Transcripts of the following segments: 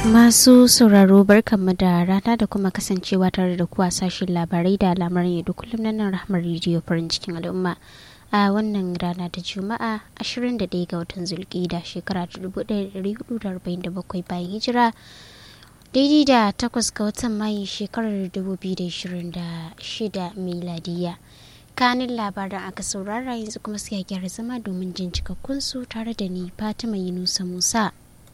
Masu sauraro barkanmu da rana da kuma kasancewa tare da kuwa sashen labarai da lamarin yadda kullum na nan rahmar rediyo farin cikin al'umma a wannan rana ta juma'a 21 ga watan zulkida shekara 1447 bayan hijira daidai da takwas ga watan mayu shekarar 2026 miladiya kanin labaran aka saurara yanzu kuma sai gyara zama domin jin cikakkun su tare da ni fatima yunusa musa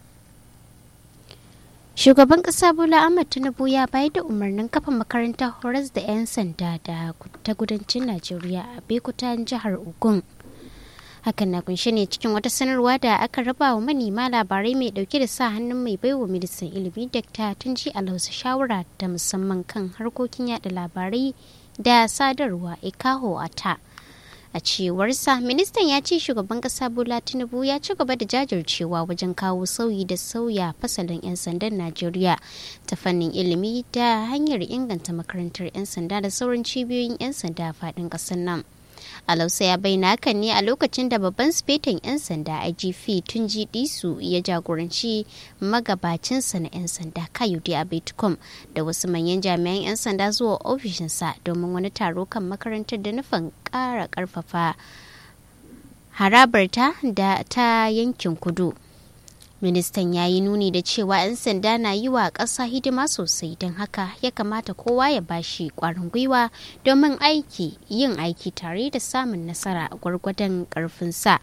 shugaban kasa bola ahmad tinubu ya bayar da umarnin kafa makarantar horas da 'yan sanda da ta kudancin najeriya a bekutan jihar ogun hakan na kunshe ne cikin wata sanarwa da aka raba wa manema labarai mai dauke da sa hannun mai baiwa ministan ilimi dr tunji alhausa shawara da musamman kan harkokin yada labarai da sadarwa ikaho ata a cewarsa ministan ya ce shugaban kasa bola tinubu ya ci gaba da jajircewa wajen kawo sauyi da sauya fasalin 'yan sandan najeriya ta fannin ilimi da hanyar inganta makarantar 'yan sanda da sauran cibiyoyin 'yan sanda a faɗin ƙasar nan alausa ya bayyana hakan ne a lokacin da babban sifetan 'yan sanda igp tunji disu ya jagoranci magabacinsa na 'yan sanda kayode abetcom da wasu manyan jami'an 'yan sanda zuwa ofishinsa domin wani taro kan makarantar da nufin ƙara ƙarfafa harabarta da ta yankin kudu ministan ya yi nuni da cewa 'yan sanda na yi wa ƙasa hidima sosai don haka ya kamata kowa ya bashi ƙwarin gwiwa domin aiki yin aiki tare da samun nasara gwargwadon ƙarfinsa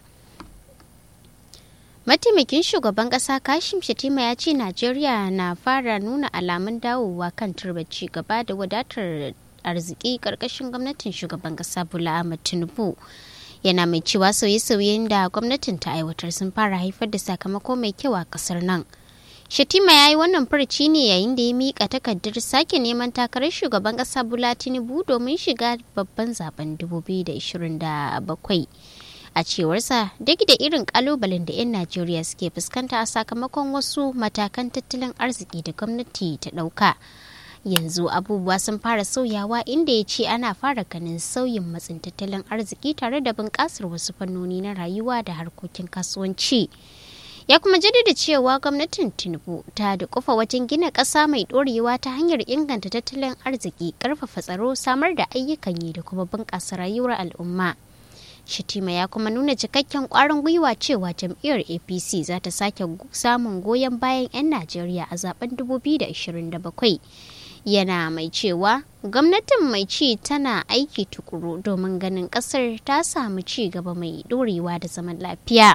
mataimakin shugaban ƙasa kashim shatima ya ce najeriya na fara nuna alamun dawowa kan turbar ci gaba da wadatar arziki ƙarƙashin gwamnatin shugaban ƙasa bola ahmad tinubu yana mai cewa sauye-sauyen da gwamnatin ta aiwatar sun fara haifar da sakamako mai kyau a kasar nan shatima ya yi wannan furci ne yayin da ya miƙa takardar sake neman takarar shugaban ƙasa bula tinubu domin shiga babban zaben 2027 a cewarsa duk da irin kalubalen da 'yan najeriya suke fuskanta a sakamakon wasu matakan tattalin arziki da gwamnati ta ɗauka yanzu abubuwa sun fara sauyawa inda ya ce ana fara ganin sauyin matsin tattalin arziki tare da bunƙasar wasu fannoni na rayuwa da harkokin kasuwanci ya kuma jaddada cewa gwamnatin tinubu ta da kufa wajen gina ƙasa mai ɗorewa ta hanyar inganta tattalin arziki ƙarfafa tsaro samar da ayyukan yi da kuma bunƙasa rayuwar al'umma Shatima ya kuma nuna cikakken kwarin gwiwa cewa jam'iyyar APC za ta sake samun goyon bayan 'yan Najeriya a zaben 2027. Yana mai cewa gwamnatin mai ci tana aiki tukuru domin ganin kasar ta samu ci gaba mai dorewa da zaman lafiya.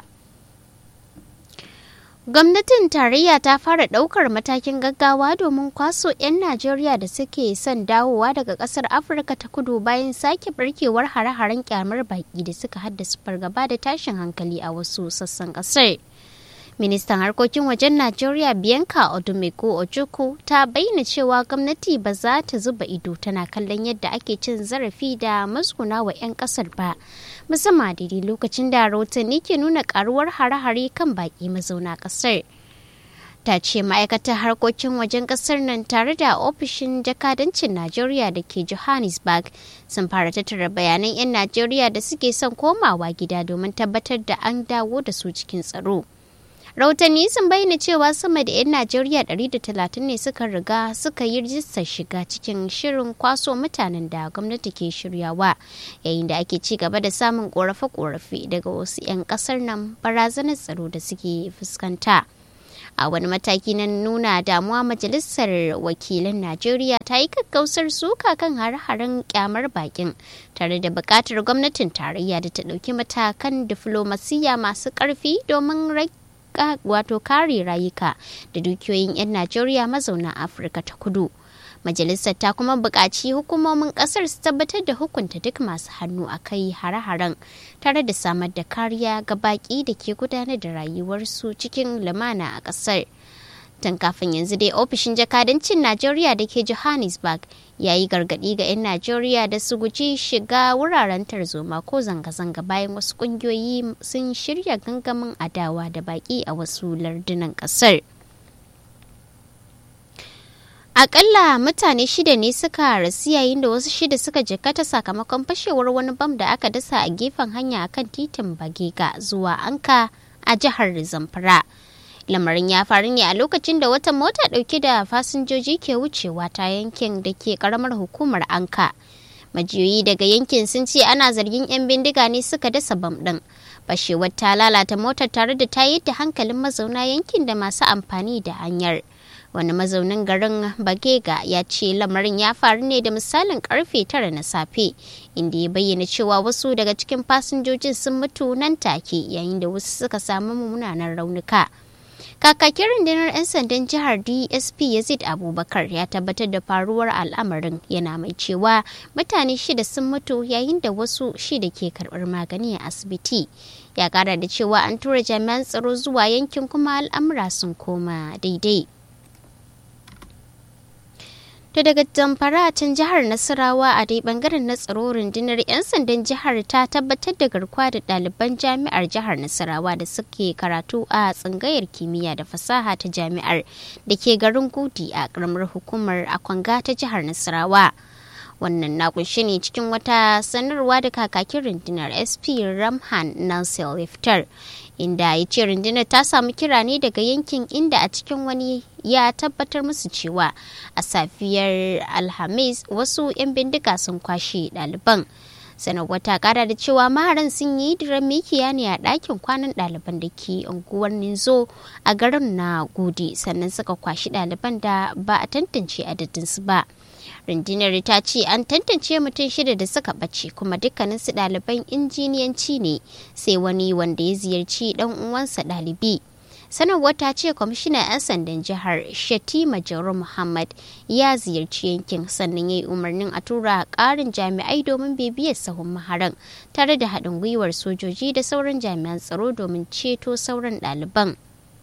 Gwamnatin tarayya ta fara ɗaukar matakin gaggawa domin kwaso 'yan Najeriya da suke son dawowa daga ƙasar Afirka ta kudu bayan sake barkewar hare-haren kyamar baƙi da suka haddasa fargaba da tashin hankali a wasu sassan ƙasar. Ministan harkokin wajen Najeriya Bianca Odumeko Ojukwu ta bayyana cewa gwamnati ba za ta zuba ido tana kallon yadda ake cin zarafi da musguna wa 'yan kasar ba. Musamman daidai lokacin da rahotanni ke nuna karuwar hare-hare kan baki mazauna kasar. Ta ce ma'aikatar harkokin wajen kasar nan tare da ofishin jakadancin Najeriya da ke Johannesburg sun fara tattara bayanan 'yan Najeriya da suke son komawa gida domin tabbatar da an dawo da su cikin tsaro. rahotanni sun bayyana cewa sama da 'yan najeriya 130 ne suka riga suka yi rijistar shiga cikin shirin kwaso mutanen da gwamnati ke shiryawa yayin da ake ci gaba da samun korafe-korafe daga wasu 'yan kasar nan barazanar tsaro da suke fuskanta a wani mataki na nuna damuwa majalisar wakilan najeriya ta yi kakkausar suka kan hare-haren kyamar bakin tare da bukatar gwamnatin tarayya da ta ɗauki matakan diflomasiyya masu ƙarfi domin rage wato kare rayuka da dukiyoyin 'yan Najeriya mazauna Afirka ta kudu. Majalisar ta kuma buƙaci hukumomin ƙasar su tabbatar da hukunta duk masu hannu a kai hare-haren tare da samar da kariya ga baƙi da ke gudanar da rayuwarsu cikin lumana a ƙasar. Tun kafin yanzu dai ofishin jakadancin Najeriya da ke Johannesburg ya yi gargaɗi ga 'yan Najeriya da su guji shiga wuraren tarzoma ko zanga-zanga bayan wasu ƙungiyoyi sun shirya gangamin adawa da baƙi a wasu lardunan ƙasar. Akalla mutane shida ne suka rasu yayin da wasu shida suka jikkata sakamakon fashewar wani bam da aka dasa a gefen hanya akan titin Bagega zuwa Anka a jihar Zamfara. lamarin ya faru ne a lokacin da wata mota dauke da fasinjoji ke wucewa ta yankin da ke karamar hukumar anka majiyoyi daga yankin sun ce ana zargin 'yan bindiga ne suka dasa bam ɗin fashewar ta lalata motar tare da ta yi da hankalin mazauna yankin da masu amfani da hanyar wani mazaunin garin bagega ya ce lamarin ya faru ne da misalin karfe tara na safe inda ya bayyana cewa wasu daga cikin fasinjojin sun mutu nan take yayin da wasu suka samu munanan raunuka kakakin rundunar 'yan sandan jihar dsp yazid abubakar ya tabbatar da faruwar al'amarin yana mai cewa mutane shida sun mutu yayin da wasu shida ke karbar magani a asibiti ya kara da cewa an tura jami'an tsaro zuwa yankin kuma al'amura sun koma daidai To daga zamfara a can jihar Nasarawa a dai bangaren na tsaro rundunar 'yan sandan jihar ta tabbatar da garkuwa da ɗaliban jami'ar jihar Nasarawa da suke karatu a tsangayar kimiyya da fasaha ta jami'ar da ke garin Gudi a ƙaramar hukumar Akwanga ta jihar Nasarawa. Wannan na kunshe ne cikin wata sanarwa da kakakin rundunar SP Ramhan Nasir Liftar. inda ya ce rundunar ta samu kira ne daga yankin inda a cikin wani ya tabbatar musu cewa a safiyar alhamis wasu 'yan bindiga sun kwashe ɗaliban sanarwar ta kara da cewa maharan sun yi diran mikiya ne a ɗakin kwanan ɗaliban da ke unguwar ninzo a garin na gudi sannan suka kwashi ɗaliban da ba a tantance adadinsu ba rundunar ta ce an tantance mutum shida da suka ɓace kuma dukkaninsu ɗaliban injiniyanci ne sai wani wanda ya ziyarci ɗan uwansa ɗalibi sanarwar ta ce kwamishinan 'yan sandan jihar shatima jauro muhammad ya ziyarci yankin sannan ya yi umarnin a tura ƙarin jami'ai domin bibiyar sahun maharan tare da haɗin gwiwar sojoji da sauran jami'an tsaro domin ceto sauran ɗaliban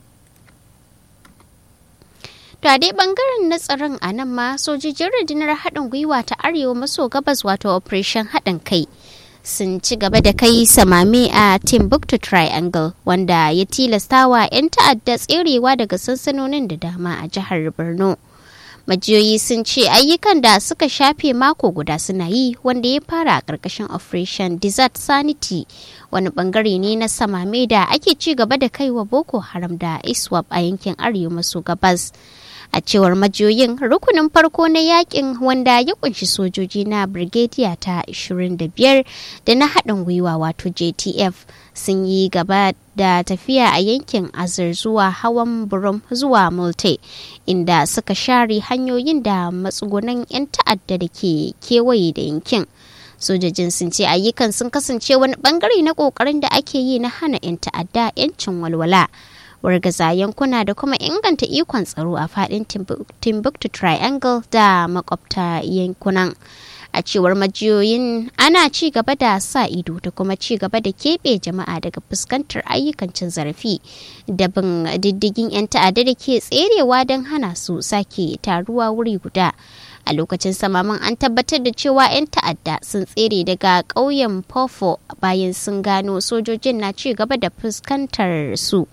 To a dai bangaren na tsaron a nan ma sojojin rundunar haɗin gwiwa ta arewa maso gabas wato operation haɗin kai sun ci gaba da kai samame a Timbuktu Triangle wanda ya tilastawa 'yan ta'adda tserewa daga sansanonin da dama a jihar Borno. Majiyoyi sun ce ayyukan da suka shafe mako guda suna yi wanda ya fara a ƙarƙashin Operation Desert Sanity wani bangare ne na samame da ake ci gaba da kaiwa Boko Haram da ISWAP a yankin arewa maso gabas. a cewar majiyoyin rukunin farko na yakin wanda ya kunshi sojoji na brigadier ta 25 da na haɗin gwiwa wato jtf sun yi gaba da tafiya a yankin azur zuwa hawan burum zuwa multe inda suka share hanyoyin da matsugunan 'yan ta'adda da ke kewaye da yankin sojojin sun ce ayyukan sun kasance wani bangare na kokarin da ake yi na hana 'yan ta'adda 'yancin walwala wargaza yankuna da kuma inganta ikon tsaro a fadin timbuktu triangle da makwabta yankunan a cewar majiyoyin ana ci gaba da sa ido da kuma ci gaba da keɓe jama'a daga fuskantar ayyukan cin zarafi da bin diddigin 'yan ta'adda da ke tserewa don hana su sake taruwa wuri guda a lokacin samaman an tabbatar da cewa 'yan ta'adda sun tsere daga ƙauyen pofo bayan sun gano sojojin na ci gaba da fuskantar su.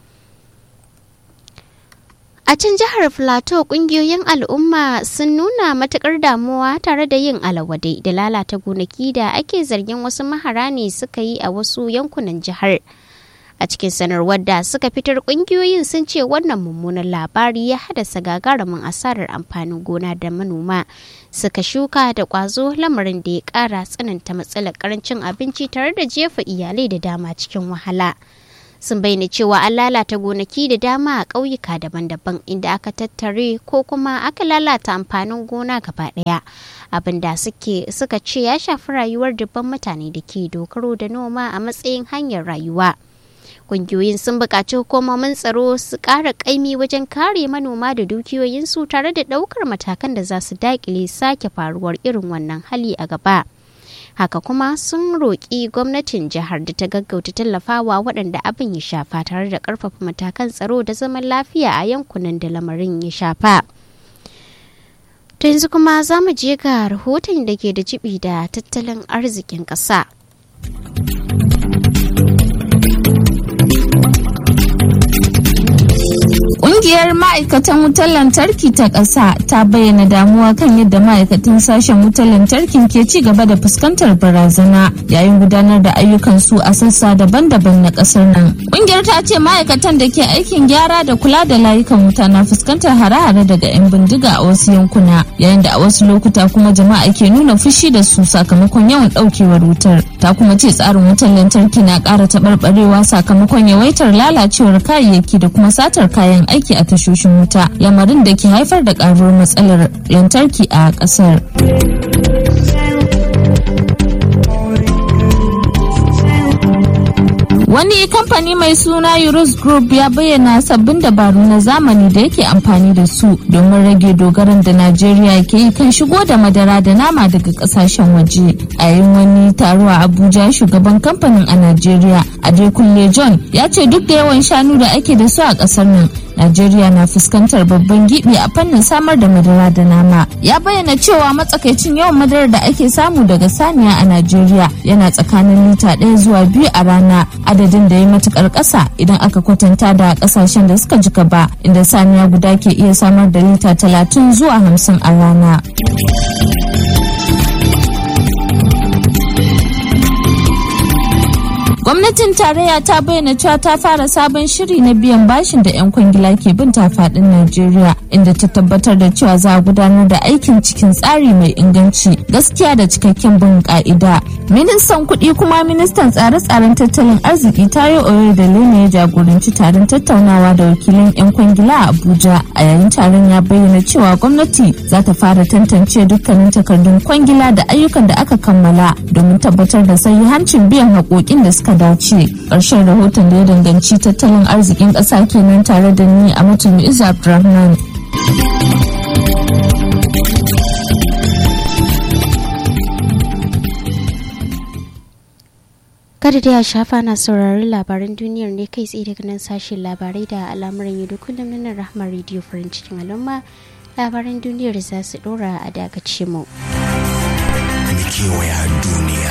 A can jihar Filato kungiyoyin al'umma sun nuna matukar damuwa tare da yin alawadai da lalata gonaki da ake zargin wasu mahara ne suka yi a wasu yankunan jihar. A cikin sanarwar da suka fitar kungiyoyin sun ce wannan mummunan labari ya haddasa gagarumin asarar amfanin gona da manoma suka shuka da kwazo lamarin da ya kara tsananta matsalar karancin abinci tare da jefa iyalai da dama cikin wahala. sun bayyana cewa an lalata gonaki da dama a ƙauyuka daban-daban inda aka tattare ko kuma aka lalata amfanin gona gaba ɗaya abin da suka ce ya shafi rayuwar dubban mutane da ke dogaro da noma a matsayin hanyar rayuwa kungiyoyin sun buƙaci hukumomin tsaro su ƙara ƙaimi wajen kare manoma da dukiyoyinsu tare da ɗaukar matakan da za su daƙile sake faruwar irin wannan hali a gaba. haka kuma sun roƙi gwamnatin jihar da ta gaggauta tallafawa waɗanda abin ya shafa tare da ƙarfafa matakan tsaro da zaman lafiya a yankunan da lamarin ya shafa. To yanzu kuma za mu je ga rahoton da ke da jibi da tattalin arzikin ƙasa. Ƙungiyar ma'aikatan wutar lantarki ta ƙasa ta bayyana damuwa kan yadda ma'aikatan sashen wutar lantarkin ke ci gaba da fuskantar barazana yayin gudanar da ayyukansu a sassa daban-daban na ƙasar nan. Ƙungiyar ta ce ma'aikatan da ke aikin gyara da kula da layukan wuta na fuskantar hare-hare daga 'yan bindiga a wasu yankuna yayin da a wasu lokuta kuma jama'a ke nuna fushi da su sakamakon yawan ɗaukewar wutar. Ta kuma ce tsarin wutar lantarki na ƙara taɓarɓarewa sakamakon yawaitar lalacewar kayayyaki da kuma satar kayan aiki a tashoshin wuta lamarin da ke haifar da ƙaruwar matsalar lantarki a ƙasar. Wani kamfani mai suna Eurus Group ya bayyana sabbin dabaru na zamani da yake amfani da su domin rage dogaran da Najeriya ke yi kan shigo da madara da nama daga kasashen waje. A yayin wani taro a Abuja shugaban kamfanin a Najeriya, Adekunle John, ya ce duk da yawan shanu da ake da su a kasar nan, Najeriya na fuskantar babban gibi a fannin samar da madara da nama. Ya bayyana cewa matsakaicin yawan madarar da ake samu daga saniya a Najeriya yana tsakanin lita ɗaya zuwa biyu a rana adadin da ya matukar ƙasa idan aka kwatanta da ƙasashen da suka jika ba inda saniya guda ke iya samar da lita talatin zuwa hamsin a rana. gwamnatin tarayya ta bayyana cewa ta fara sabon shiri na biyan bashin da 'yan kwangila ke bin ta fadin najeriya inda ta tabbatar da cewa za a gudanar da aikin cikin tsari mai inganci gaskiya da cikakken bin ka'ida ministan kuɗi kuma ministan tsare-tsaren tattalin arziki tayo oyo da lene ya jagoranci taron tattaunawa da wakilan 'yan kwangila a abuja a yayin taron ya bayyana cewa gwamnati za ta fara tantance dukkanin takardun kwangila da ayyukan da aka kammala domin tabbatar da hancin biyan haƙoƙin da suka dace ƙarshen rahoton da ya danganci tattalin arzikin ƙasa kenan tare da ni a mutum iza abdulrahman kada da ya shafa na saurari labaran duniyar ne kai tsaye daga nan sashen labarai da al'amuran yau kullum na rahmar rediyo farin cikin al'umma labaran duniyar za su dora a dakace mu. kewaya duniya